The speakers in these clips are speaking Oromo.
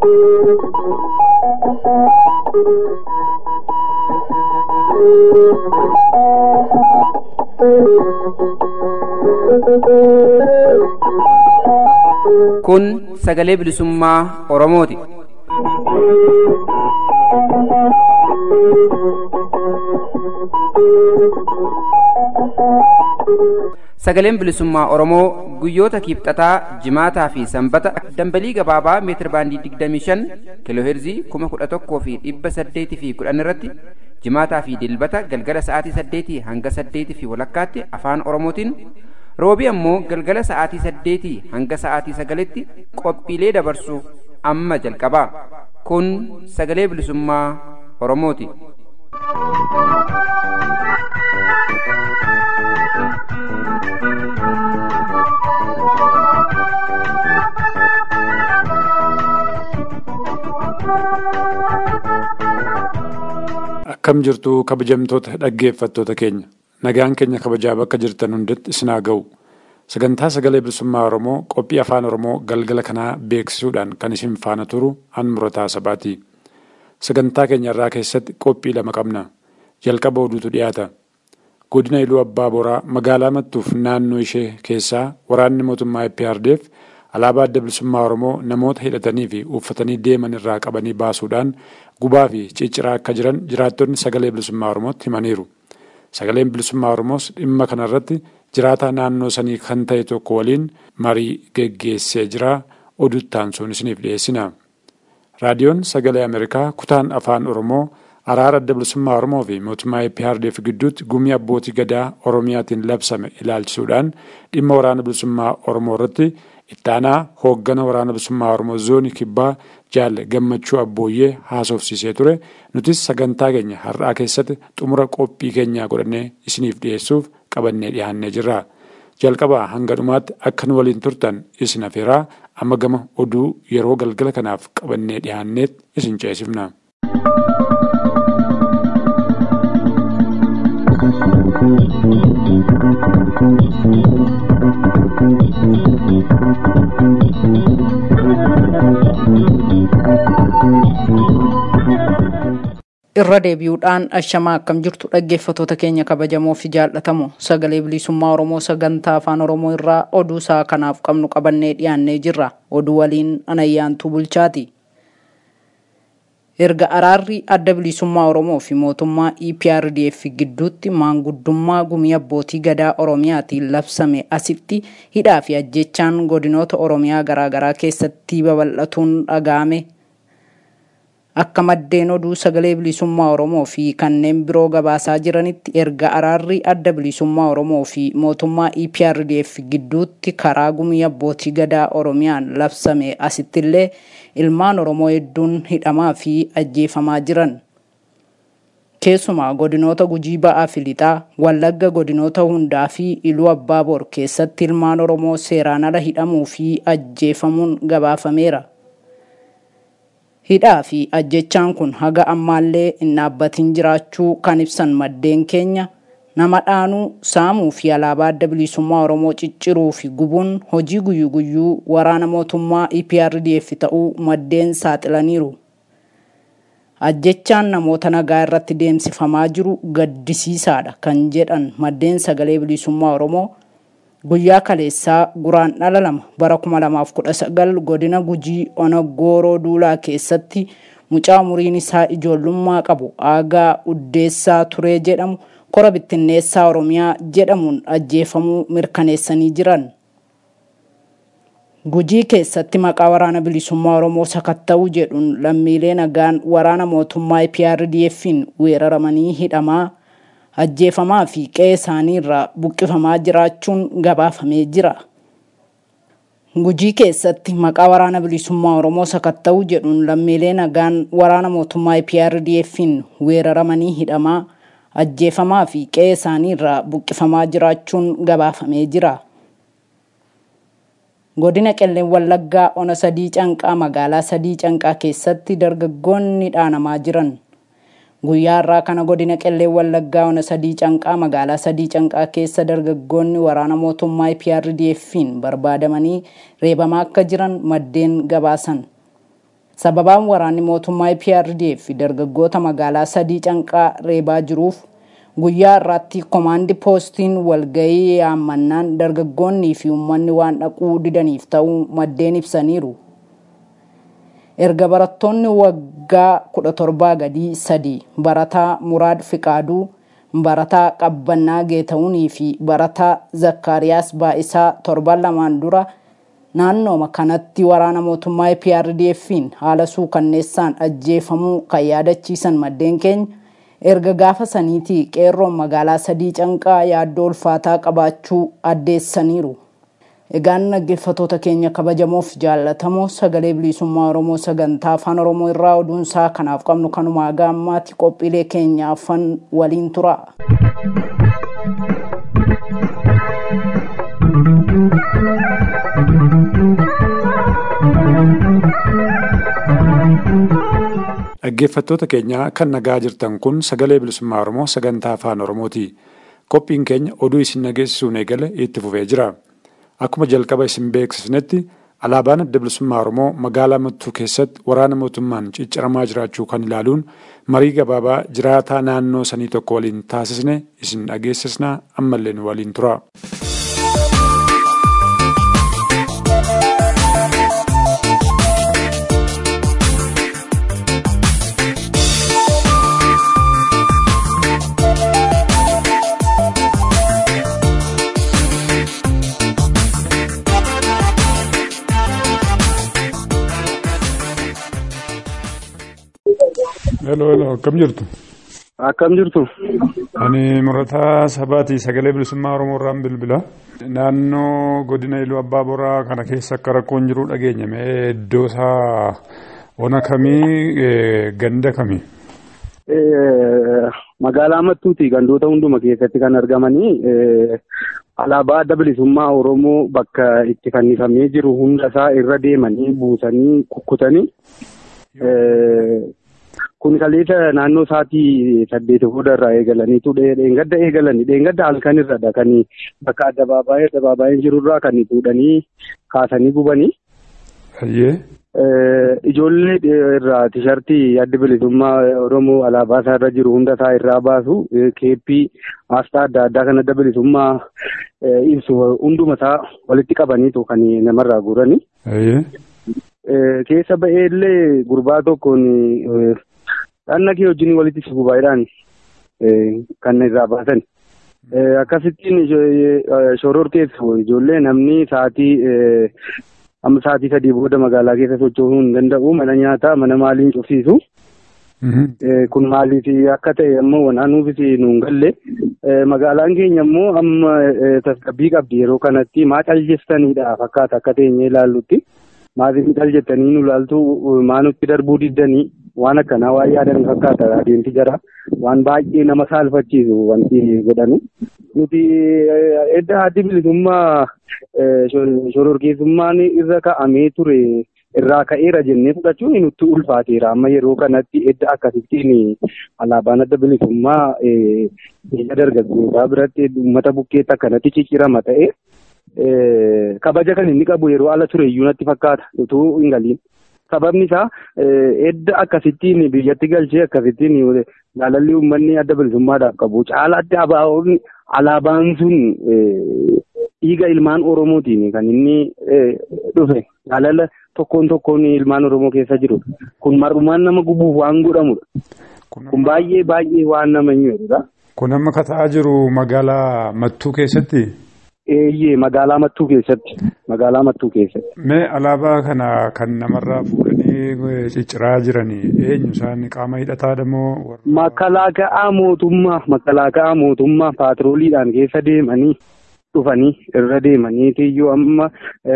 Kun sagalee bilisummaa Oromooti. Sagaleen bilisummaa Oromoo guyyoota kiibxataa, jimaataa fi sanbata dambalii gabaabaa meetir baandii 25 kiilooheerzii 11,000 fi 800 fi 10 irratti jimaataa fi dilbata galgala sa'aatii 8 hanga 8 fi walakkaatti afaan Oromootiin roobii ammoo galgala sa'aatii 8 hanga sa'aatii 9tti qophiilee dabarsuuf amma jalqabaa. Kun sagalee bilisummaa Oromooti. Akkam jirtu kabajamtoota dhaggeeffattoota keenya nagaan keenya kabajaa bakka jirtan hundatti isin haa ga'u sagantaa sagalee bilisummaa Oromoo qophii afaan Oromoo galgala kanaa beeksisuudhaan kan isin faana turu an murataa sabaati. Sagantaa keenya irraa keessatti qophii lama qabna. Jalqaba oduutu dhiyaata. Godina Iluu Abbaa Boraa magaalaa Mattuuf naannoo ishee keessaa waraanni mootummaa IPRDF alaabaa adda bilisummaa Oromoo namoota hidhatanii fi uffatanii deeman irraa qabanii baasuudhaan gubaa fi cicciraa akka jiran jiraattonni sagalee bilisummaa Oromootti himaniiru. Sagaleen bilisummaa Oromoos dhimma kanarratti jiraataa naannoo sanii kan ta'e tokko waliin marii geggeessee jira. Oduttaan sun isiniif dhiyeessina. Raadiyoon Sagalee Ameerikaa kutaan afaan Oromoo araara adda bilisummaa Oromoo fi mootummaa IPRDF gidduutti gumii abbootii gadaa Oromiyaatiin labsame ilaalchisuudhaan dhimma waraana bilisummaa Oromoo irratti ittaanaa hooggana waraana bilisummaa Oromoo zoonii kibbaa jaalle gammachuu abbooyyee haasofsiisee ture. Nutis sagantaa keenya har'aa keessatti xumura qophii keenyaa godhannee isiniif dhiyeessuuf qabannee dhiyaannee jirra. Jalqabaa hanga dhumaatti akka nu waliin turtan isin afeeraa amma gama oduu yeroo galgala kanaaf qabannee dhiyaanneet isin ceesifna. irra deebi'uudhaan ashamaa akkam jirtu dhaggeeffatoota keenya kabajamoo fi jaallatamoo sagalee bilisummaa oromoo sagantaa afaan oromoo irraa oduu isaa kanaaf qabnu qabannee dhiyaannee jirra oduu waliin anayyaantuu bulchaati erga araarri adda bilisummaa oromoo fi mootummaa eprdf gidduutti maanguddummaa gumii abbootii gadaa oromiyaatiin labsame asitti hidhaa fi ajjechaan godinoota oromiyaa garaagaraa keessatti babal'atuun dhaga'ame akka maddeen oduu sagalee bilisummaa Oromoo fi kanneen biroo gabaasaa jiranitti erga araarri adda bilisummaa Oromoo fi mootummaa EPRDF gidduutti karaa gumii abbootii gadaa Oromiyaan labsame asittillee ilmaan Oromoo hedduun hidhamaa fi ajjeefamaa jiran. Keessumaa godinoota gujii ba'aa fi lixaa, wallagga godinoota hundaa fi iluu abbaa bor keessatti ilmaan Oromoo seeraan ala hidhamuu fi ajjeefamuun gabaafameera. hidhaa fi ajjechaan kun haga ammaallee hin dhaabbatin jiraachuu kan ibsan maddeen keenya nama dhaanuu saamuu fi alaabaa adda bilisummaa oromoo cicciruu fi gubuun hojii guyyuu guyyuu waraana mootummaa EPRDF ta'uu maddeen saaxilaniiru. Ajjechaan namoota nagaa irratti deemsifamaa jiru gaddisiisaadha kan jedhan maddeen sagalee bilisummaa oromoo guyyaa kaleessaa guraan dhala lama bara 2019 godina gujii onagooroo duulaa keessatti mucaa umuriin isaa ijoollummaa qabu aagaa uddeessaa turee jedhamu kora bittinneessaa oromiyaa jedhamuun ajjeefamuu mirkaneessanii jiran. Gujii keessatti maqaa waraana bilisummaa Oromoo sakatta'uu jedhuun lammiilee nagaan waraana mootummaa EPRDF'n weeraramanii hidhamaa ajjeefamaa fi qe'ee isaanii irraa buqqifamaa jiraachuun gabaafamee jira. Gujii keessatti maqaa waraana bilisummaa Oromoo sakatta'uu jedhuun lammiilee nagaan waraana mootummaa EPRDF'n weeraramanii hidhamaa ajjeefamaa fi qe'ee isaanii irraa buqqifamaa jiraachuun gabaafamee jira. Godina Qelleen Wallaggaa ona sadii canqaa magaalaa sadii canqaa keessatti dargaggoonni dhaanamaa jiran. Guyyaa irraa kana godina Qelleen Wallaggaa ona sadii canqaa magaalaa sadii canqaa keessa dargaggoonni waraana mootummaa EPRDF'n barbaadamanii reebamaa akka jiran maddeen gabaasan. sababaan waraanni mootummaa PRDF dargaggoota magaalaa sadii canqaa reebaa jiruuf guyyaa irratti komaandi poostiin walgahii yaammannaan dargaggoonnii fi uummanni waan dhaquu didaniif ta'uu maddeen ibsaniiru. Erga barattoonni waggaa kudha torbaa gadii sadii barataa Muraad Fiqaaduu, barataa Qabbannaa Geeta'uunii fi barataa Zakkaariyaas Baa'isaa torban lamaan dura naannooma kanatti waraana mootummaa PRDF'n haala suukanneessaan ajjeefamuu kan yaadachiisan maddeen keenya erga gaafa saniitii qeerroon magaalaa sadii canqaa yaaddoo ulfaataa qabaachuu addeessaniiru. Egaan dhaggeeffatoota keenya kabajamoof jaallatamoo sagalee bilisummaa Oromoo sagantaa afaan Oromoo irraa oduunsaa kanaaf qabnu kanumaa gaammaatti qophiilee keenya afan waliin tura. Dhaggeeffattoota keenya kan nagaa jirtan kun sagalee bilisummaa Oromoo sagantaa afaan Oromooti. Qophiin keenya oduu isin dhageessisuun eegale itti fufee jira. Akkuma jalqaba isin beeksisnetti alaabaan adda bilisummaa Oromoo magaalaa Mattuu keessatti waraana mootummaan cicciramaa jiraachuu kan ilaaluun marii gabaabaa jiraataa naannoo sanii tokko waliin taasisne isin dhageessisnaa ammallee nu waliin tura. Hello, hello, akkam jirtu? Akkam jirtu? Ani murataa sabaati sagalee bilisummaa Oromoo irraan bilbila. Naannoo godina Iluu Abbaa Boraa kana keessa akka rakkoon jiru dhageenya. Mee iddoo isaa ona kamii ganda kamii? Magaalaa Mattuuti gandoota hunduma keessatti kan argamanii alaabaa adda bilisummaa Oromoo bakka itti fannifamee jiru hunda isaa irra deemanii buusanii kukkutanii kun kaleessa naannoo sa'aatii saddeet booda irraa eegalaniitu dheengadda eegalanii dheengadda halkan irradha kan bakka addabaabaayii addabaabaayeen jirurraa kan fuudhanii kaasanii gubanii. Ijoollee irraa tishartii adda bilisummaa Oromoo alaabaa isaa irra jiru hunda isaa irraa baasu keeppii asxaa adda addaa kan adda bilisummaa ibsu hunduma isaa walitti qabaniitu kan namarraa guuranii. Keessa ba'ee illee gurbaa tokkoon dhanna kee wajjin walitti sibu baay'inaan kan irraa baasan. Akkasittiin shoror keessu ijoollee namni sa'aatii amma sa'aatii sadii booda magaalaa keessa socho'uu hin danda'u mana nyaataa mana maaliin cufsiisu. Kun maaliif akka ta'e ammoo wanaanuufis nuun galle magaalaan keenya ammoo amma tasgabbii qabdi yeroo kanatti maa caljestanidha fakkaata akka teenyee ilaallutti. Maaliif cal jettanii nu ilaaltu maa nutti darbuu diddanii waan akkanaa waan yaadan fakkaata adeemsi jara waan baay'ee nama saalfachiisu wanti godhanu. Nuti edda addi bilisummaa shororkeessummaan irra ka'amee ture irraa ka'eera jennee fudhachuun nutti ulfaateera amma yeroo kanatti edda akkasittiin alaabaan adda bilisummaa biyya dargaggootaa biratti uummata bukkeetti akkanatti ciccirama ta'e. kabaja kan inni qabu yeroo ala ture iyyuu natti fakkaata utuu hin galiin. Sababni isaa edda akkasittiin biyyatti galchee akkasittiin jaalalli uummanni adda bilisummaadhaaf qabu caalaatti alaabaan sun dhiiga ilmaan Oromootiin kan inni dhufe jaalala tokkoon tokkoon ilmaan Oromoo keessa jiru kun mar'umaan nama gubuuf waan godhamudha. Kun baay'ee baay'ee waan nama hin jedhudha. Kun amma kata'aa jiru magaalaa Mattuu keessatti. Eeyyee magaalaa Mattuu keessatti magaalaa Mattuu keessatti. Mee alaabaa kana kan namarraa fuudhanii cicciraa jiranii eenyu isaan qaama hidhataa moo. Makalaaka'aa mootummaa makalaaka'aa mootummaa paatrooliidhaan keessa deemanii dhufanii irra deemanii iyyuu amma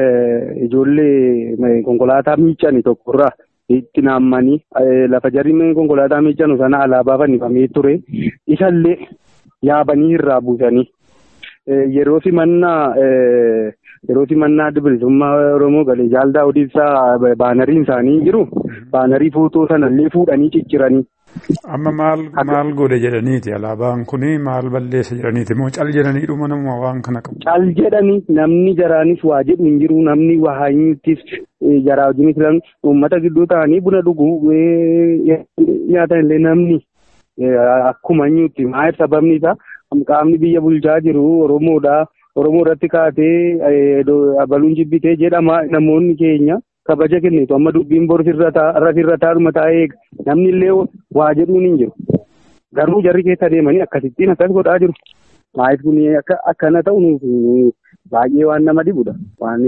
ijoollee konkolaataa miiccani tokkorraa itti naammanii lafa jarri konkolaataa miiccanu sana alaabaa fannifamee ture isallee yaabanii irraa buusanii. yeroo simannaa yeroo simannaa adda bilisummaa Oromoo galee jaaldaa odeessaa baanariin isaanii jiru baanarii footoo sanallee fuudhanii cicciranii Amma maal maal godhe jedhaniiti alaabaan kuni maal balleessa jedhaniiti moo cal jedhanii dhuma nama waan kana qabu. Cal jedhanii namni jaraanis waa jedhu hin jiru namni waa hanyuuttis jaraa wajjinis lan uummata gidduu ta'anii buna dhuguu nyaatan illee namni akkuma hanyuutti maal sababni isaa qaamni biyya bulchaa jiru Oromoodha. Oromoo irratti kaatee baluun jibbitee jedhama namoonni keenya kabaja kennitu amma dubbiin bor sirra taa'uma taa'ee namni illee waa jedhuun hin jiru. Garuu jarri keessa deemanii akkasittiin akkas godhaa jiru. Maayif kun akkana ta'u baay'ee waan nama dhibudha. Waan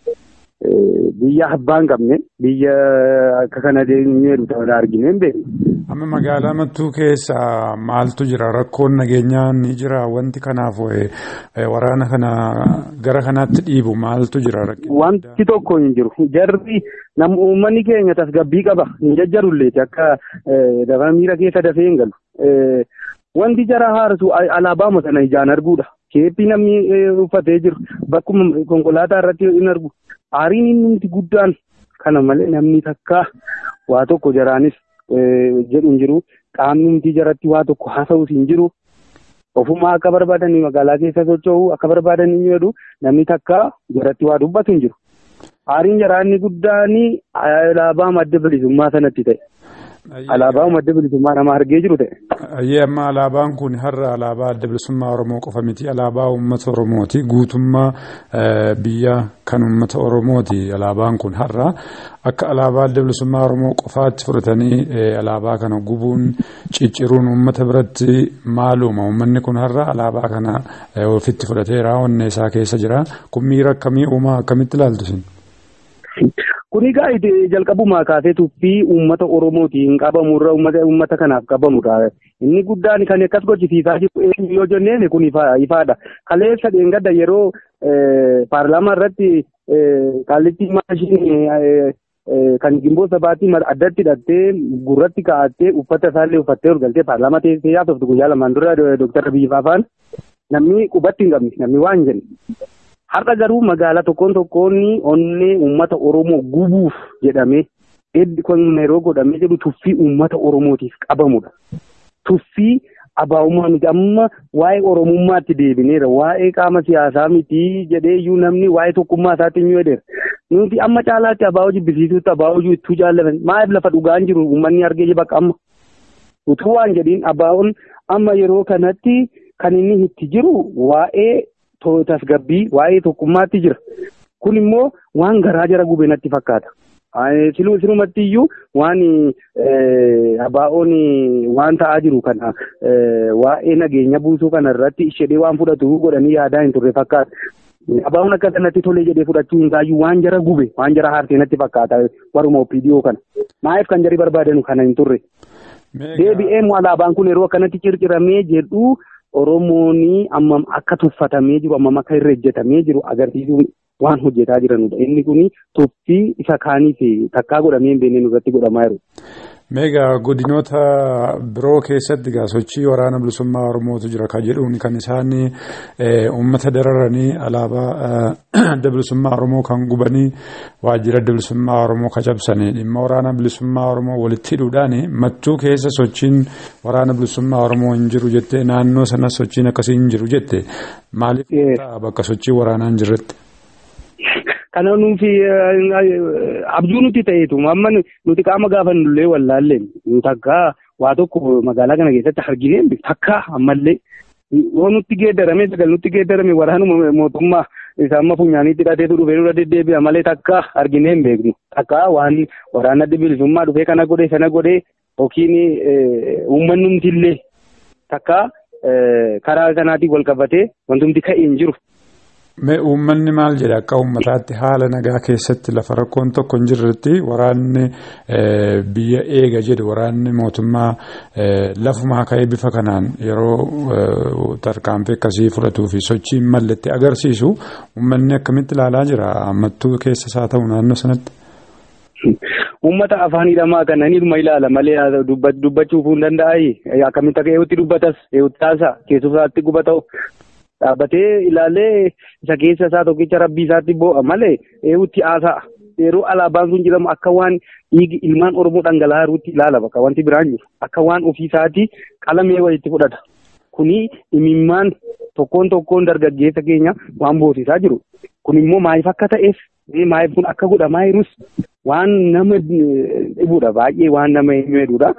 biyya abbaa hin qabne biyya akka kana deemnee ta'udha argine hin beeknu. Amma magaalaa mattuu keessa maaltu jira rakkoon nageenyaa ni jira wanti kanaaf waraana kana gara kanaatti dhiibu maaltu jira. Wanti tokko hin jiru jarri nam uummanni keenya tasgabbii qaba hin jajjarulleeti akka dafa miira keessa dafee hin galu. Wanti jara haarsu alaabaa sana ijaan arguudha. Keeppii namni uffatee jiru bakkuma konkolaataa irratti hin argu. Aariin inni guddaan kana malee namni takka waa tokko jaraanis jedhu hin jiru. Qaamni nuti jaratti waa tokko haasa'us hin jiru. Ofumaa akka barbaadanii magaalaa keessa socho'u akka barbaadan hin jedhu namni takka jaratti waa dubbatu hin jiru. Aariin jaraanni guddaan alaabaa madda bilisummaa sanatti ta'e. Alaabaa madda bilisummaa nama argee jiru ta'e. Ayyee amma alaabaan kun har'a alaabaa adda bilisummaa Oromoo qofa miti alaabaa uummata Oromooti guutummaa biyya kan uummata Oromooti alaabaan kun har'a akka alaabaa adda bilisummaa Oromoo qofaatti fudhatanii alaabaa kana gubuun cicciruun uummata biratti maaluma uummanni kun har'a alaabaa kana ofitti fudhateera onnee isaa keessa jira kun miira akkamii uumaa akkamitti ilaaltu sin? Kuni egaa jalqabumaa kaasee tuffii uummata Oromootiin qabamurra uummata kanaaf qabamudha. Inni guddaan kan akkas gochisiisaa jiru yoo jenneen kun ifaadha. Kaleessa dheengadda yeroo paarlaamaa irratti kaallitti maashinii kan gimboo sabaatii addatti hidhattee gurratti kaa'attee uffata isaallee uffattee galtee paarlaamaa teessee yaasoftu guyyaa lamaan dura Dooktar Abiyyi Faafaan namni qubatti hin qabne namni waan jenne. Har'a garuu magaalaa tokkoon tokkoon onnee uummata Oromoo gubuuf jedhamee kan yeroo godhamee jedhu tuffii uummata Oromootiif qabamudha. Tuffii abaa'ummaa miti amma waa'ee Oromummaatti deebineera waa'ee qaama siyaasaa miti jedhee iyyuu namni waa'ee tokkummaa isaatti hin jedheera. Nuti amma caalaatti abaa'oo jibbisiisuutti abaa'oo ittuu jaallatan maaliif lafa dhugaan jiru uummanni argee bakka amma. Utuu waan jedhiin abaa'oon amma yeroo kanatti kan inni itti jiru waa'ee tasgabbii waa'ee tokkummaatti jira. Kun immoo waan garaa jara gube natti fakkaata. Sinumatti iyyuu waan abaa'oon waan ta'aa jiru kana waa'ee nageenya buusuu kana irratti ishedhee waan fudhatu godhanii yaadaa hin turre fakkaata. Abaa'oon akka sanatti tolee jedhee fudhachuu hin taayyuu waan jara gube waan jara haarsee natti fakkaata waruma opiidiyoo kana. Maaliif kan jarri barbaadanu kana hin turre. Deebi'ee alaabaan kun yeroo akkanatti circiramee jedhu Oromoon ammam akka tuffatamee jiru ammam akka irra ejjetamee jiru agarsiisuu waan hojjetaa jiranudha. Inni kun tuffii isa kaaniif takkaa godhamee hin beekne irratti godhamaa jiru. Meegaa godinoota biroo keessatti egaa sochii waraana bilisummaa Oromootu jira kan jedhuun kan isaan uummata dararanii alaabaa adda bilisummaa Oromoo kan gubanii waajjira adda bilisummaa Oromoo kacabsanii dhimma waraana bilisummaa Oromoo walitti hidhuudhaan mattuu keessa sochiin waraana bilisummaa Oromoo hin jiru jette naannoo sana sochiin akkasii hin jiru jette maaliif bakka sochii waraanaa hin jirretti? Kana nuti abjuu nuti ta'eetu amma nuti qaama gaafa nullee wallaallee takka waa tokko magaalaa kana keessatti arginee takka ammallee yoo nutti geeddarame sagal nutti geeddarame waraanuma mootummaa isa amma funyaaniitti hidhateetu dhufee dura deddeebi'a malee takka arginee hin beeknu takka waan waraana adda bilisummaa dhufee kana godhee sana godhee yookiin uummannumti illee takka karaa kanaatiin wal qabatee wantumti ka'ee hin jiru. Mee uummanni maal jedha akka uummataatti haala nagaa keessatti lafa rakkoon tokko hin jirretti waraanni biyya eega jedhu waraanni mootummaa lafumaa ka'ee bifa kanaan yeroo tarkaanfii akkasii fudhatuu fi sochii malletti agarsiisu uummanni akkamitti ilaalaa jira mattuu keessas haa ta'u naannoo sanatti. Uummata afaan hidhamaa kana ni dhuma ilaala malee dubbachuuf hin danda'ayi akkamitti akka eewutti dubbatas eewutti taasa keessumaatti gubata'u. dhaabbatee ilaalee isa keessa isaa tokkicha rabbii isaatti boo'a malee eewutti haasa'a yeroo alaabaan sun jedhamu akka waan dhiigi ilmaan Oromoo dhangala'aa jirutti ilaala bakka wanti biraan jiru akka waan ofiisaatii qalamee walitti fudhata. Kuni imimmaan tokkoon tokkoon dargaggeessa keenya waan boosisaa jiru. Kun immoo maaliif akka ta'eef maaliif kun akka godhamaa jirus waan nama dhibudha baay'ee waan nama himedudha.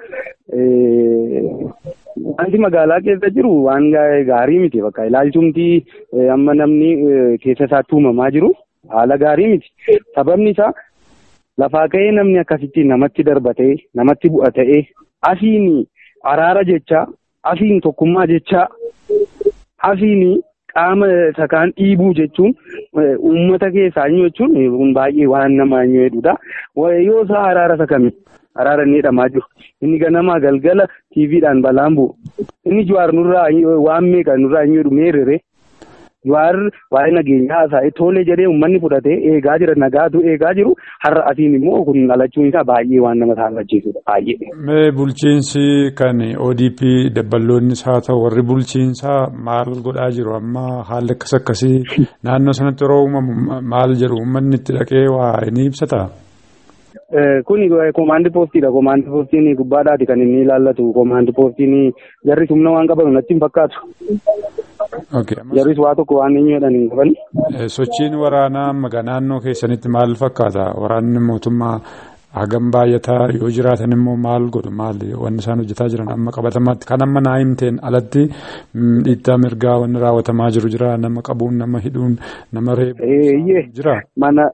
Wanti magaalaa keessa jiru waan gaarii miti bakka ilaalchumti amma namni keessa isaatti uumamaa jiru haala gaarii miti. Sababni isaa lafaa ka'ee namni akkasitti namatti darbatee namatti bu'a ta'ee asiin araara jechaa asiin tokkummaa jechaa asiin qaama sakaan dhiibuu jechuun uummata keessaa jechuun kun baay'ee waan nama hedduudha. Yoo isaa araara sakami araara inni jedhamaa jiru inni ganamaa galgala tiiviidhaan balaan bu'u inni jawaar nurraa waan meeqa nurraa hin jedhu meerere jawaar waa'ee nageenyaa haasa'e tolee jedhee uummanni fudhatee eegaa jira nagaatu eegaa jiru har'a asiin immoo kun dhalachuun isaa baay'ee waan nama saafachiisudha baay'ee. Mee bulchiinsi kan ODP dabballoonnis haa ta'u warri bulchiinsaa maal godhaa jiru amma haalli akkas akkasii naannoo sanatti yeroo uumamu maal jedhu uummanni itti dhaqee waa ni ibsata. Kuni komaandi poostiidha. Komaandi poostiin gubbaadhaati kan inni ilaallatu. Komaandi poostiin jarris humna waan qaban natti hin fakkaatu. Jarris waa tokko waan inni jedhan hin qaban. Sochiin waraanaa maga naannoo keessanitti maal fakkaata? Waraanni mootummaa hagam baay'ataa yoo jiraatan immoo maal godhu maal wanni isaan hojjetaa jiran amma qabatamaatti kan amma naa himteen alatti dhiittaa mirgaa wanni raawwatamaa jiru jira nama qabuun nama hidhuun nama reebuun jira. Mana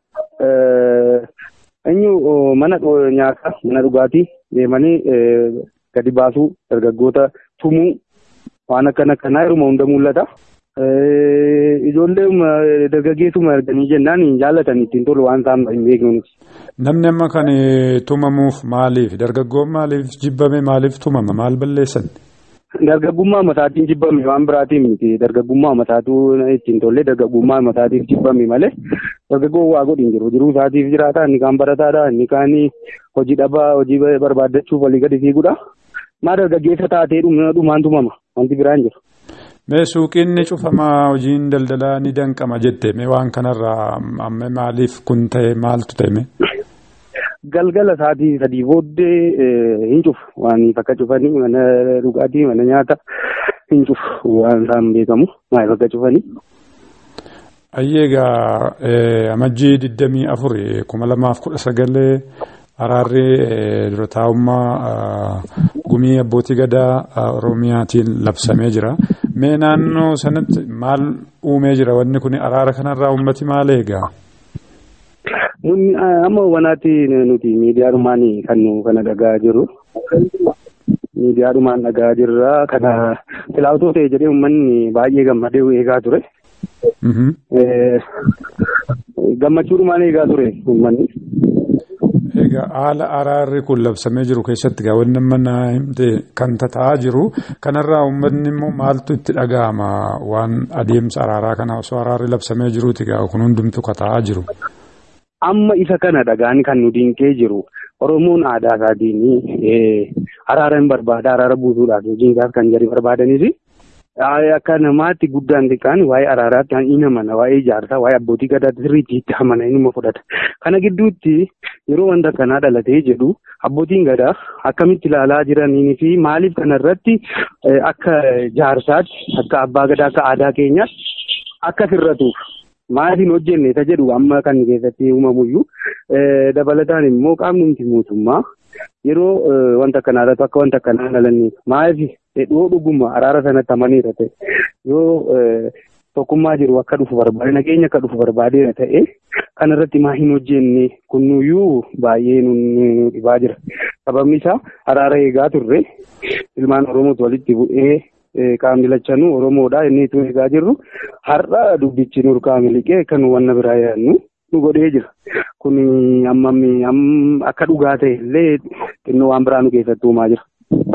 Eenyu mana nyaataa mana dhugaatii deemanii gadi baasuu dargaggoota tumuu waan akkana akkanaa yeruma hunda mul'ata. Ijoollee dargaggeessuma arganii jennaan hin jaallatan ittiin tolu waan isaan hin beeknu. Namni amma kan tumamuuf maaliif dargaggoon maaliif jibbame maaliif tumama maal balleessan? Dargaggummaa mataatiin jibbame waan biraatiin miti. Dargaggummaa mataatu ittiin tollee dargaggummaa mataatiif jibbame malee dargaggoon waa godhin jiru. Jiruu isaatiif jiraata. Inni kaan barataadha. Inni kaan hojii dhabaa hojii barbaaddachuuf walii gadi fiigudha. Maa dargaggeessa taatee dhumaan tumama. Wanti biraan jiru. Mee suuqiin ni cufamaa hojiin daldalaa ni danqama jette mee waan kanarraa amma maaliif kun ta'e maaltu ta'e galgala sa'aatii sadii booddee hin cufu waan bakka cufanii mana dhugaatii mana nyaata hin cufu waan isaan beekamu maal bakka cufanii. Ayyeegaa amajjii digdamii afur kuma lamaaf kudha sagalee araarri dura taa'ummaa gumii abbootii gadaa oromiyaatiin labsamee jira. Mee naannoo sanatti maal uumee jira wanni kun araara kanarraa uummati maal eegaa? amma wanaatti nuti miidiyaadhumaan kan nu kana dhagaa jirru miidiyaadhumaan dhagaa jirra kana filaatoo ta'e jedhee uummanni baay'ee gammadee eegaa ture. Gammachuudhumaan eegaa ture uummanni. Egaa haala araarri kun labsamee jiru keessatti gaa wanni amma himte kan taa'aa jiru kanarraa uummanni immoo maaltu itti dhaga'ama waan adeemsa araaraa kana osoo araarri labsamee jiruuti gaa kun hundumtu taa'aa jiru. amma isa kana dhagaan kan nu dinqee jiru oromoon aadaa isaatiin araara hin barbaada araara buusuudhaaf hojiin isaas kan jedhu barbaadanis akka namaatti guddaan xiqqaan waa'ee araaraatti hin amana waa'ee ijaarsaa waa'ee abbootii gadaatti sirriitti itti amana inni fudhata kana gidduutti yeroo wanta kanaa dhalatee jedhu abbootiin gadaa akkamitti ilaalaa jiranii fi maaliif kanarratti akka jaarsaatti akka abbaa gadaa akka aadaa keenyaatti akka sirratuuf. Maatiin hojjenne isa jedhu amma kan keessatti uumamuyyuu dabalataan immoo qaamni mootummaa yeroo wanta kanaa irratti akka wanta kanaa dhalanneef maaliif dhedhoo dhuguma araara sanatti amaniira ta'e yoo tokkummaa jiru akka dhufu barbaade nageenya akka dhufu barbaadeera ta'e kan irratti maa hin hojjenne kunnuyyuu baay'ee nu dhibaa jira sababni isaa araara eegaa turre ilmaan oromootu walitti bu'ee. qaamni lachanuu oromoodha inni itti eegaa jirru har'a dubbichi nurkaa miliqee kan wanna biraa yaadnu nu godhee jira kun ammammi akka dhugaa ta'e illee xinnoo waan biraa nu keessatti uumaa jira.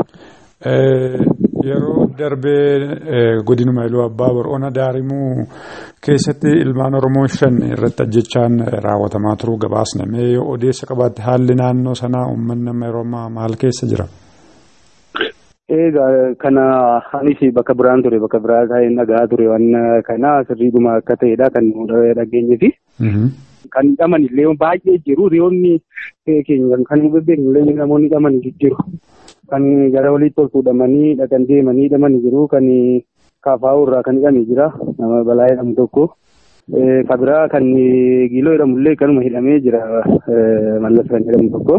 Yeroo darbee godinuma iluu abbaa bor'oona daarimuu keessatti ilmaan oromoo shan irratti ajjechaan raawwatamaa turuu gabaasne mee yoo odeessa qabaatte haalli naannoo sanaa uummanni amma yeroo ammaa maal keessa jira? Egaa kana anis bakka biraan ture bakka biraa taa'een dhagaa ture waan kana sirriidhuma akka ta'edha kan dhageenye fi kan hidhaman illee baay'ee jiru riyoonni keenya kan nu beeknu illee namoonni hidhaman jiru. Kan gara walitti ol fuudhamanii dhaqan deemanii hidhaman jiru kan kaafaa'uu irraa kan hidhame jira nama balaa jedhamu tokko. Kan biraa kan giiloo jedhamu illee kanuma hidhamee jira mallas kan jedhamu tokko.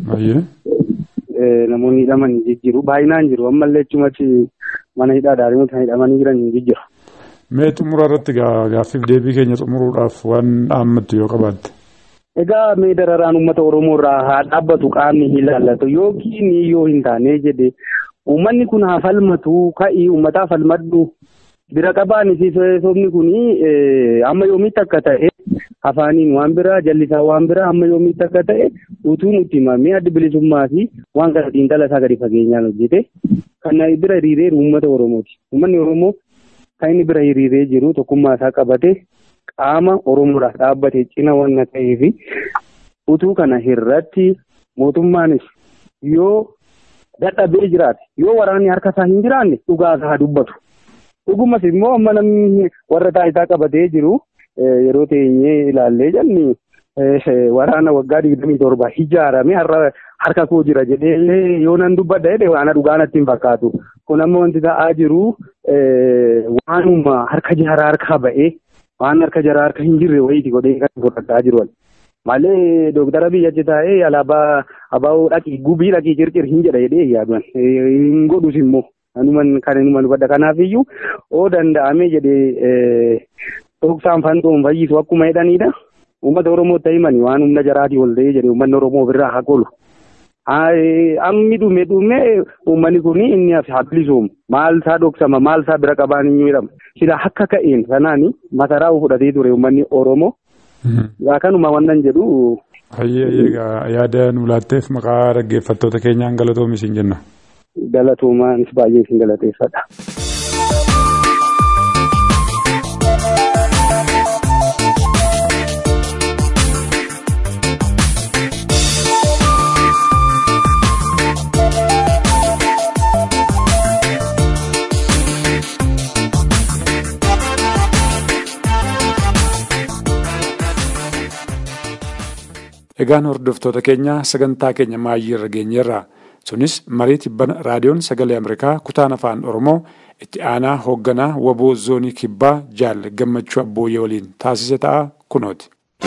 Namoonni hidhaman jijjiiru baay'inaan jiru ammallee achumatti mana hidhaa daarimuun kan hidhamanii jiran jijjiiru. Mee xumura irratti gaaffiif deebii keenya xumuruudhaaf waan dhaammattu yoo qabaatte. Egaa mee dararaan uummata Oromoo irraa haa dhaabbatu qaamni ilaallatu yookiin yoo hin taane jedhe uummanni kun haa falmatu ka'ii uummataa falmadhu bira qabaan sobni kun amma yoomitti akka ta'e afaaniin waan biraa jallisaa waan biraa amma yoomitti akka ta'e utuu nutti himamee adda bilisummaa fi waan kana xiinxala isaa gadi fageenyaan hojjete kan bira hiriiree uummata Oromooti. Uummanni Oromoo kan inni bira hiriiree jiru tokkummaa isaa qabate qaama Oromoodhaaf dhaabbate cina waan ta'eef utuu kana irratti mootummaanis yoo dadhabee jiraate yoo waraanni harka isaa hin jiraanne dhugaa isaa dubbatu. Dhugumas immoo amma namni warra taayitaa qabatee jiru yeroo teenyee ilaallee jenni waraana waggaa digdamii torba ijaarame har'a harka koo jira jedhee yoo nan dubbadha jedhe waan dhugaa natti hin fakkaatu. Kun amma wanti ta'aa jiru waanuma harka jaraa harkaa ba'ee waan harka jaraa harka hin jirre wayiiti godhee kan fudhataa jiru. Malee dooktara biyya achi taa'ee alaabaa abaa'oo dhaqii gubii dhaqii circir hin jedha jedhee yaaduun hin godhus immoo. Anuman kan inni badda kanaaf iyyuu oo danda'ame jedhee dhoksaan fanxoon fayyisu akkuma jedhanidha. Uummata Oromoo ta'e mani waan humna jaraatii ol ta'ee jedhee uummanni Oromoo ofirraa haa qolu. Ammi dhume dhume uummanni kun inni haa bilisoomu. Maal isaa dhoksama maal isaa bira qabaan hin jedhama. Sila akka ka'een sanaan masaraa fudhatee ture uummanni Oromoo. Kanuma wannan jedhu. Hayyee yaada nu laatteef maqaa dhaggeeffattoota keenyaan galatoomi isin jenna. galatoomanis baay'ee isin galateeffadha. Egaan hordoftoota keenya sagantaa keenya maayyii irra geenyerra. sunis marii tibbana raadiyoon sagalee ameerikaa kutaan afaan oromoo itti aanaa hoogganaa waboo zoonii kibbaa jaal gammachuu abbooyyee waliin taasise ta'a kunooti.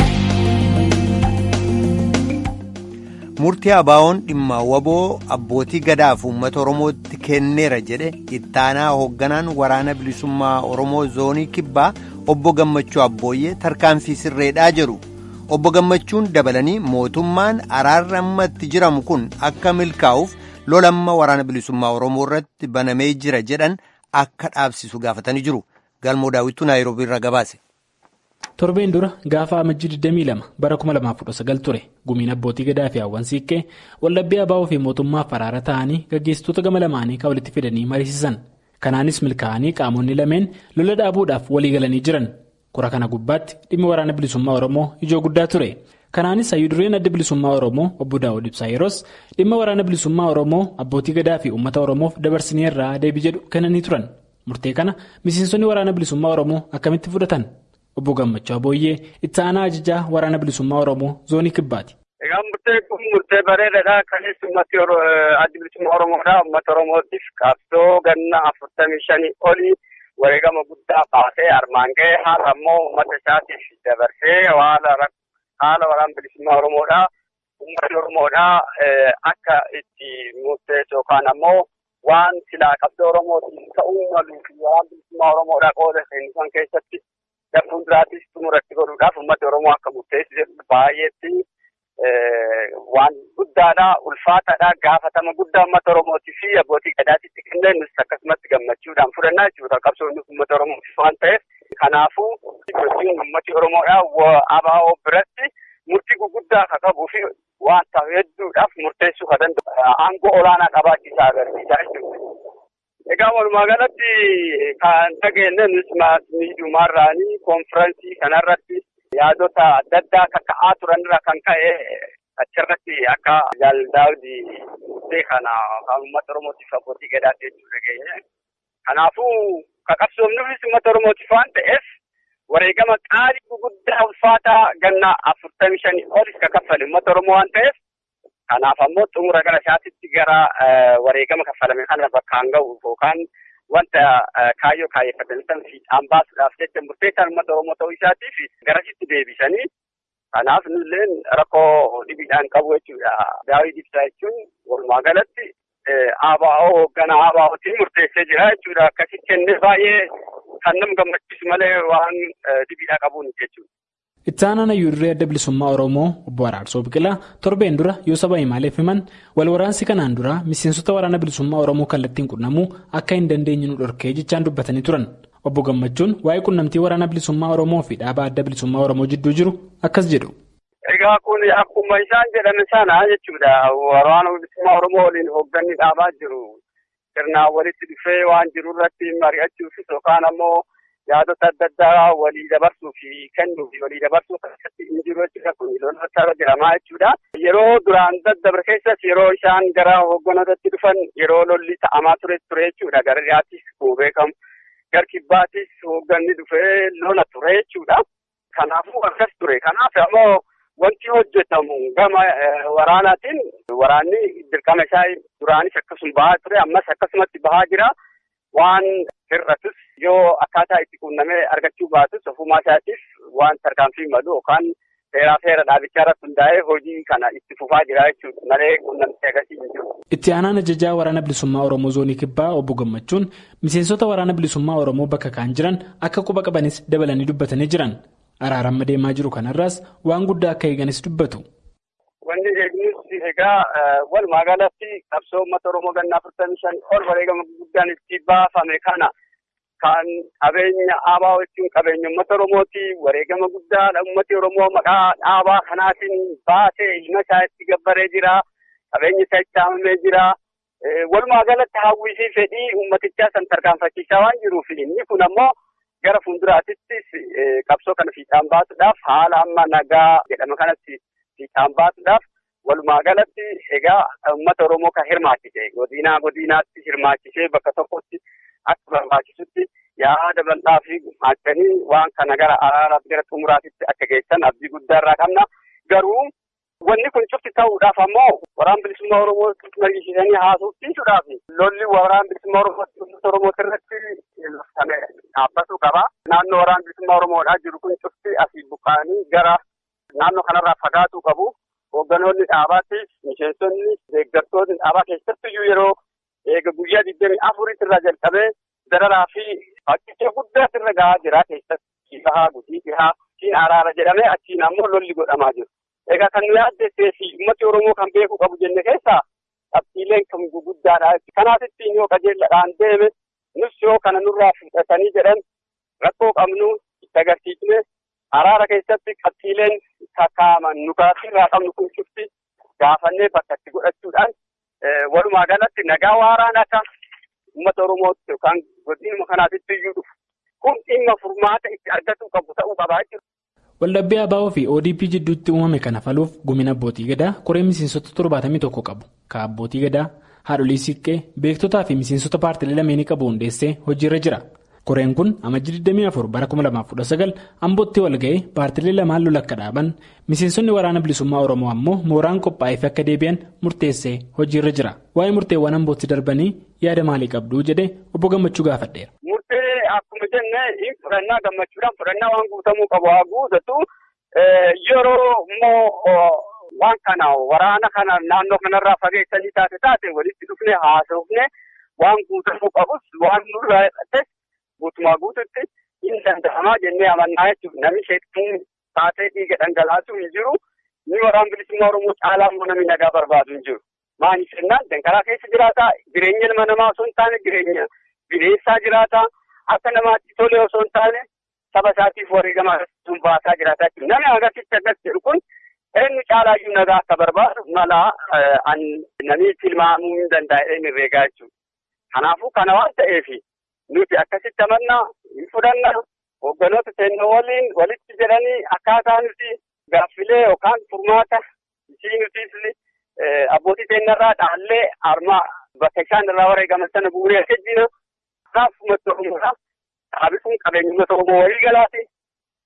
murtii abaawoon dhimma waboo abbootii gadaaf uummata oromootti kenneera jedhe itti aanaa hoogganaan waraana bilisummaa oromoo zoonii kibbaa obbo gammachuu abbooyyee tarkaanfii sirreedhaa jedhu. obbo gammachuun dabalanii mootummaan araarri ammatti jiramu kun akka milkaa'uuf lolamma waraana bilisummaa oromoo irratti banamee jira jedhan akka dhaabsisu gaafatanii jiru galmoo daawwituu naayiroobii irraa gabaase. torbeen dura gaafa amajjii 22 bara 2019 ture gumiin abbootii gadaa fi hawwan siiqqee wallabbii abaa'oo fi mootummaaf araara ta'anii gaggeessitoota gama lamaanii kan walitti fidanii mariisisan kanaanis milkaa'anii qaamonni lameen lola dhaabuudhaaf walii galanii jiran. Kura kana gubbaatti dhimmi waraana bilisummaa Oromoo ijoo guddaa ture. Kanaanis hayyudureen adda bilisummaa Oromoo obbo Daawud Ibsaa yeroos dhimma waraana bilisummaa Oromoo abbootii gadaa fi uummata Oromoof dabarsinee irraa deebii jedhu kennanii turan. Murtee kana miseensonni waraana bilisummaa Oromoo akkamitti fudhatan? Obbo Gammachuu Abooyyee itti aanaa ajajaa waraana bilisummaa Oromoo zoonii kibbaati. Egaa murtee kun murtee bareedaadha. Kanis uummati adda bilisummaa Oromoodha. Uummata Oromootiif qabsoo ganna afurtamii shanii olii. wareegama guddaa baasee armaan ga'ee haala ammoo uummata isaatiif dabarsee haala waraana bilisummaa Oromoodhaa uummatni Oromoodhaa akka itti murteessu yookaan ammoo waan silaa qabsoo Oromootiin ta'uu malu waraana bilisummaa Oromoodhaa qooda seensisan keessatti darbuun duraattis xumuratti godhuudhaaf uummatni Oromoo akka murteessu jedhu baay'eetti waan guddaadha ulfaataadha gaafatama guddaa uummata Oromootii fi abbootii gadaatitti kennee nus akkasumatti gammachuudhaan fudhannaa jechuudha qabsoon uummata Oromootiif waan ta'eef kanaafuu sochiin uummati Oromoodhaa ABO biratti murtii guguddaa akka qabuu fi waan ta'u hedduudhaaf murteessuu kan danda'u aangoo olaanaa qabaachiisaa agarsiisaa jechuudha. Egaa walumaa galatti kan dhageenye nus miidiyaarraanii konfiraansii kanarratti yaadota adda addaa kaka'aa turanirra kan ka'e achirratti akka jaaldaawdi murtee kana kan uummata Oromootiif abbootii gadaatti jechuu dhageenye. Kanaafuu qabsoomnuufis uummata Oromootiif waan ta'eef wareegama qaalii guguddaa ulfaataa ganna afurtamii shanii olis ka kaffale uummata Oromoo waan ta'eef kanaaf ammoo xumura gara isaatitti gara wareegama kaffalame kana bakkaan ga'u yookaan wanta kaayyoo kaayeffatanii san fiixaan baasuudhaaf jecha murteessaan uummata Oromoo ta'uu isaatiif garasitti deebisanii kanaaf nulleen rakkoo dhibiidhaan qabu jechuudha. Daawii ibsaa jechuun walumaa galatti ABO hoogganaa ABOtiin murteessee jira jechuudha. Akkasitti kennee baay'ee kan nama gammachiisu malee waan dhibiidhaa qabuun jechuudha. Itti aanaan hayyuurree adda bilisummaa Oromoo obbo Araarsoo Biqilaa torbeen dura yoo saba himaaleef himan wal waraansi kanaan dura miseensota waraana bilisummaa Oromoo kallattiin qunnamuu akka hin dandeenye nu dhorkee jechaan dubbatanii turan. Obbo Gammachuun waa'ee qunnamtii waraana bilisummaa Oromoo fi dhaaba adda bilisummaa Oromoo jidduu jiru akkas jedhu. Egaa kun akkuma isaan jedhame sana jechuudha. Waraana bilisummaa Oromoo waliin hoogganni dhaabaa jiru. Sirnaan walitti dhufee waan jiru irratti mari'achuufis yookaan ammoo yaadota adda addaa walii dabarsuu fi kennuu fi walii dabarsuu keessatti hin jiru jechuudha. Kun lola jiramaa jechuudha. Yeroo duraan daddabre keessas yeroo isaan gara hoogganootatti dhufan yeroo lolli ta'amaa ture ture jechuudha. Gara dhiyaatis kun beekamu. Gar kibbaatis hoogganni dhufee lola ture jechuudha. Kanaafuu akkas ture. Kanaaf ammoo wanti hojjetamu gama waraanaatiin waraanni dirqama isaa duraanis akkasuma bahaa ture ammas akkasumatti bahaa jira. Waan hir'atus yoo akkaataa itti quunnamee argachuu baatus ofumaa isaatiif waan tarkaanfii malu yookaan seeraa seera dhaabichaa irratti hundaa'ee hojii kana itti fufaa jira jechuudha malee quunnamtee agarsiis hin jiru. Itti aanaan ajajaa waraana bilisummaa Oromoo zoonii kibbaa obbo Gammachuun miseensota waraana bilisummaa Oromoo bakka kaan jiran akka quba qabanis dabalanii dubbatanii jiran. Araaramma deemaa jiru kanarraas waan guddaa akka eeganis dubbatu. Wanni eegnus egaa walumaa galatti qabsoo uummata Oromoo ganna afurtamii shan ol wareegama guddaan itti baafame kana kan qabeenya ABO jechuun qabeenya uummata Oromooti wareegama guddaa uummati Oromoo maqaa dhaabaa kanaatiin baasee ilma isaa itti gabbaree jira. Qabeenya isaa itti haamamee jira. Walumaa galatti hawwii fi fedhii uummatichaa san tarkaanfachiisaa waan jiruuf inni kun ammoo gara fuulduraattis qabsoo kana fiixaan baasuudhaaf haala amma nagaa jedhama kanatti fiixaan baasuudhaaf walumaa galatti egaa uummata Oromoo kan hirmaachise godinaa godinaatti hirmaachisee bakka tokkotti akka barbaachisutti yaada bal'aa fi gumaachanii waan kana gara araaraaf gara xumuraatitti akka geessan abdii guddaa irraa qabna garuu wanni kun cufti ta'uudhaaf ammoo waraan bilisummaa Oromoo mariisiisanii haasofsiisuudhaaf lolli waraan bilisummaa Oromoo irratti dhaabbatuu qaba. Naannoo waraan bilisummaa Oromoodhaa jiru kun cufti asii buqqaanii gara naannoo kanarraa fagaatuu qabu. Hoogganoonni dhaabaattis miseensonni deeggartoonni dhaabaa keessattiyyuu yeroo eega guyyaa digdamii afuritti irraa jalqabee dararaa fi fakkicha guddaas irra gahaa jira keessatti bahaa gudii dhihaa siin araara jedhamee achiin ammoo lolli godhamaa jiru. Egaa kan nu yaaddessee fi uummati Oromoo kan beekuu qabu jenne keessaa qabxiileen kan guguddaadha. Kanaafittiin yoo qajeelladhaan deeme nus yoo kana nurraa fudhatanii jedhan rakkoo qabnu itti agarsiisne araara keessatti qabxiileen kakaaman nu irraa qabnu kun cufti gaafannee bakka itti godhachuudhaan walumaa galatti nagaa waaraan akka uummata Oromootti yookaan godinuma kanaatitti iyyuu dhufu kun dhimma furmaata itti argachuu qabu ta'uu qabaa jechuudha. Waldhabbii ABO fi ODP jidduutti uumame kana furuuf gumina abbootii gadaa koree miseensota torbaatamii tokko qabu. Ka abbootii gadaa, haadholii siiqqee, beektotaa fi miseensota paartilee lameenii qabu hundeessee hojiirra jira. Koreen kun amajjii 24 bara 2019 ambootti wal ga'ee paartilee lamaan lola akka dhaaban miseensonni waraana bilisummaa Oromoo ammoo mooraan qophaa'eef akka deebi'an murteessee hojiirra jira. Waa'ee murteewwan ambootti darbanii yaada maalii qabduu jedhee obbo Gammachuu gaafadheera. Murtee akkuma jenne hin fudhannaa gammachuudhaan fudhannaa waan guutamuu qabu haa guutatu yeroo immoo waan kana waraana kana naannoo kanarraa fageessanii taate taate walitti dhufne haasofne waan guutamuu qabus waan nurraa hidhates guutumaa guututti hin danda'amaa jennee amannaa jechuudha. Namni sheektuun taatee dhiiga dhangalaasuu hin jiru. Ni waraan bilisummaa Oromoo caalaa immoo namni nagaa barbaadu hin jiru. Maaliif jennaan danqaraa keessa jiraata. Jireenya ilma namaa osoo hin taane jireenya bineensaa jiraata. Akka namaatti tole osoo hin taane saba isaatiif wareegama sun baasaa jiraata jechuudha. Namni agarsiisti akkas jedhu kun eenyu caalaayyuu nagaa akka barbaadu mala namni tilmaamuu hin danda'e hin herreegaa jechuudha. Kanaafuu kana waan ta'eefi nuti akkasitti amannaa hin fudhanna hoogganoota seennoo waliin walitti jedhanii akkaataa nuti gaaffilee yookaan furmaata ishii nutis abbootii seennarraa dhaallee armaa bakka isaan irraa wareegaman sana bu'uuree akka jina kanaaf uummata Oromoodha. Dhaabisuun qabeenya uummata Oromoo walii galaati.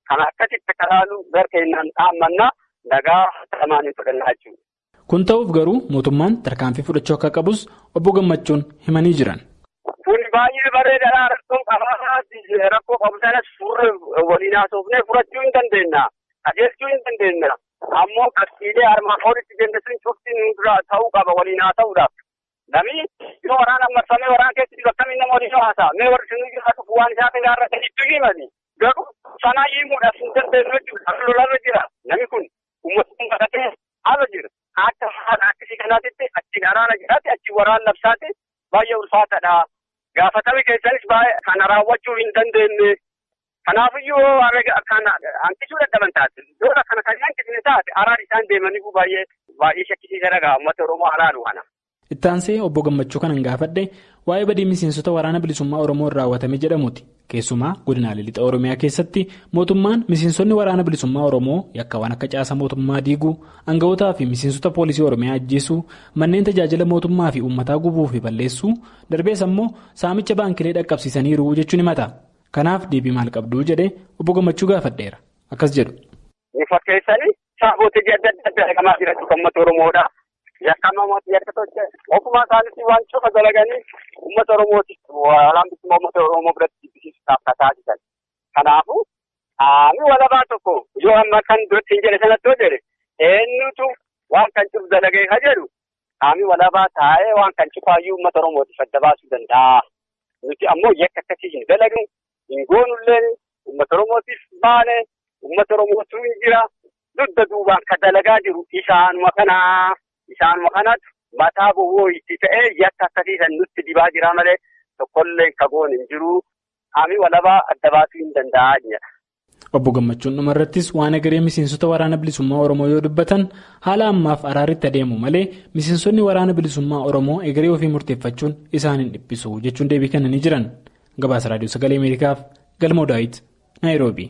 Kan akkasitti akka laalu gara keenyaan dhaammanna nagaa lamaanii fudhannaa jechuudha. Kun ta'uuf garuu mootummaan tarkaanfii fudhachuu akka qabus obbo Gammachuun himanii jiran. Kun baay'ee bareedaadha. Rakkoo qabaa rakkoo qabu sanas furre waliin haasofnee furachuu hin dandeenya. Qajeelchuu hin dandeenya. Ammoo qabsiilee armaan olitti jennesuun cufti nu dura ta'uu qaba waliin haasa'uudhaaf. Namni yoo waraana marsamee waraana keessatti jiru akkamiin nama waliin haasa'a. Mee warri sun jiraatu waan isaa kan gaarrate hedduu himani. Garuu sanaa himuudhaaf hin dandeenyu jechuudha. Lolarra jira. Namni kun uummatni baratee haala jira. Akka haala akkasii kanaatitti achi waraana jiraate achi waraana labsaate baay'ee ulfaataadha. Gaafatame keessanis baay'ee kana raawwachuu hin dandeenye. Kanaafiyyuu kana hanqisuu dadhaban taate. Lola kana kan hanqisne taate araan isaan deemanii baay'ee baay'ee shakkisiisa dhagaa uummata Oromoo alaalu kana. Ittaansee obbo Gammachuu kanan gaafadhe waa'ee badii miseensota waraana bilisummaa Oromoo raawwatame jedhamuuti. Keessumaa godinaalee lixa Oromiyaa keessatti mootummaan miseensonni waraana bilisummaa Oromoo yakkawwan akka caasa mootummaa diiguu, aanga'ootaa fi miseensota poolisii Oromiyaa ajjeesuu, manneen tajaajila mootummaa fi uummataa gubuu fi balleessuu, darbees ammoo saamicha baankilee dhaqqabsiisaniiru jechuun himata. Kanaaf deebii maal qabduu jedhee obbo Gammachuu gaafadheera. Akkas jedhu. Fakkeessanii saafootii adda addaa argamaa jiran uummata Oromoodha. Yakkamamooti yakka tolche ofuma isaaniitti waan cufa dalaganii uummata Oromooti waraana bilisummaa uummata Oromoo biratti jibbisiisuudhaaf taasisan. Kanaafuu qaamni walabaa tokko yoo amma kan duratti hin jedhe sanatti yoo jedhe eenyutu waan kan cufu dalagee ka jedhu qaamni walabaa taa'ee waan kan cufaayyuu uummata Oromootiif adda baasuu danda'a. Nuti ammoo yakka akkasii hin dalagnu hin goonullee uummata Oromootiif baane uummata Oromootu hin jira dudda duubaan ka dalagaa jiru isaanuma kanaa. Isaanuma kanatu mataa gowwoo itti ta'ee yakka akkasiisan nutti dibaa jira malee tokkollee kagoon hin jiru. Qaamni walabaa adda baasuu hin danda'a jedha. Obbo Gammachuun dhumarrattis waan egeree miseensota waraana bilisummaa Oromoo yoo dubbatan haala ammaaf araaritti adeemu malee miseensonni waraana bilisummaa Oromoo egeree ofii murteeffachuun isaan hin dhiphisu jechuun deebii kennanii jiran. Gabaasa Raadiyoo Sagalee Ameerikaaf Galmoo Daawit, Naayiroobii.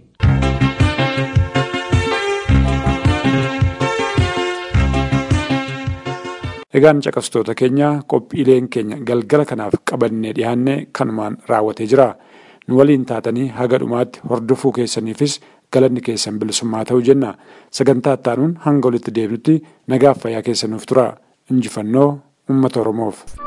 Egaan caqastoota keenya qophiileen keenya galgala kanaaf qabannee dhiyaanne kanumaan raawwatee jira. Nu waliin taatanii haga dhumaatti hordofuu keessaniifis galanni keessan bilisummaa ta'uu jenna. Sagantaa ittaanuun hanga walitti deebinutti nagaaf fayyaa keessanuuf tura. Injifannoo uummata Oromoof.